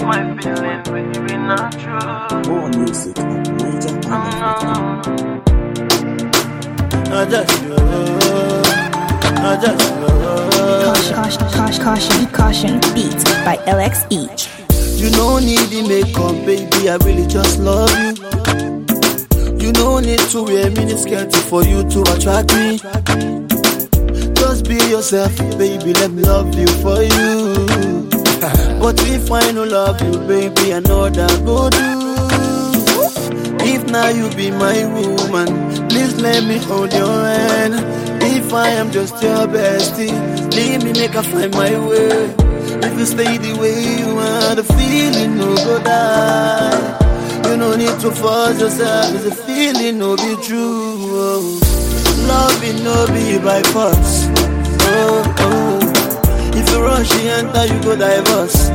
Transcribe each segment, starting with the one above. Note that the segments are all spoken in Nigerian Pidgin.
my feelings, baby, not true. More music on Niger No, Island. no, no. I just love, I just love. Caution, caution, caution, caution, beats by LX each. You no need the makeup, baby. I really just love you. You no need to wear miniskirt for you to attract me. Just be yourself, baby. Let me love you for you. But if I no love you, baby, I know that go do. If now you be my woman, please let me hold your hand. If I am just your bestie, leave me make I find my way. If you stay the way you are, the feeling no go die. You no need to force yourself, it's a feeling no be true. Oh. Love it no be by force. Oh, oh. If you rush, you enter, you go divorce.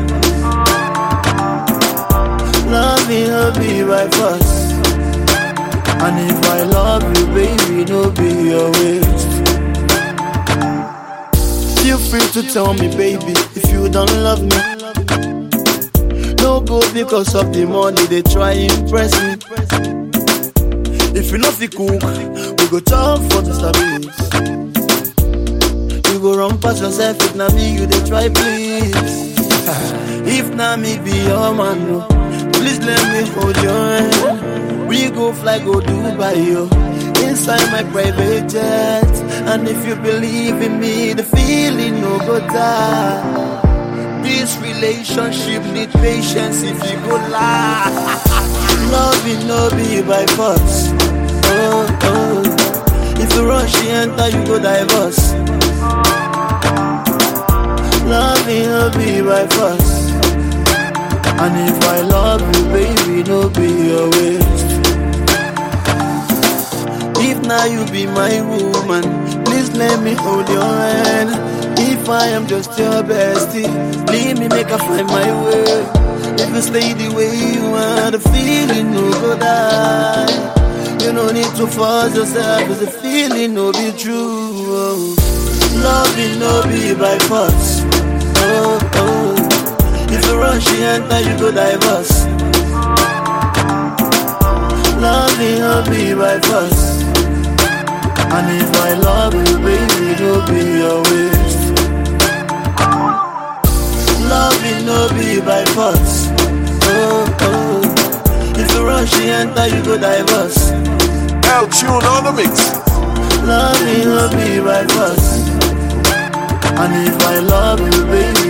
Love it no be by force. And if I love you, baby, no be your waste. Feel free to tell me, baby, if you don't love me. No go because of the money they try impress me. If you love the cook, we go talk for the service. You go run past yourself if na me you they try please. if na me be your man, no, please let me hold your hand. We go fly go Dubai, yo, inside my private jet. And if you believe in me, the feeling no go die. This relationship need patience if you go lie. Love it no be by force. Oh, oh. If you rush, you enter, you go divorce. Love it no be by force. And if I love you, baby, no be your waste. If now you be my woman, please let me hold your hand. If I am just your bestie, leave me make I find my way. If you stay the way you are, the feeling no go die. You no need to force yourself, it's a feeling no be true. Oh. Love it no be by force. Oh, oh. If you rush, you enter, you go divorce. Love it no be by force. And if I love you, baby, no be your waste. Love it no be by force. Oh, oh. If you rush, you enter, you go divorce. L tune on the mix. Love it no be by force. And if I love you, baby,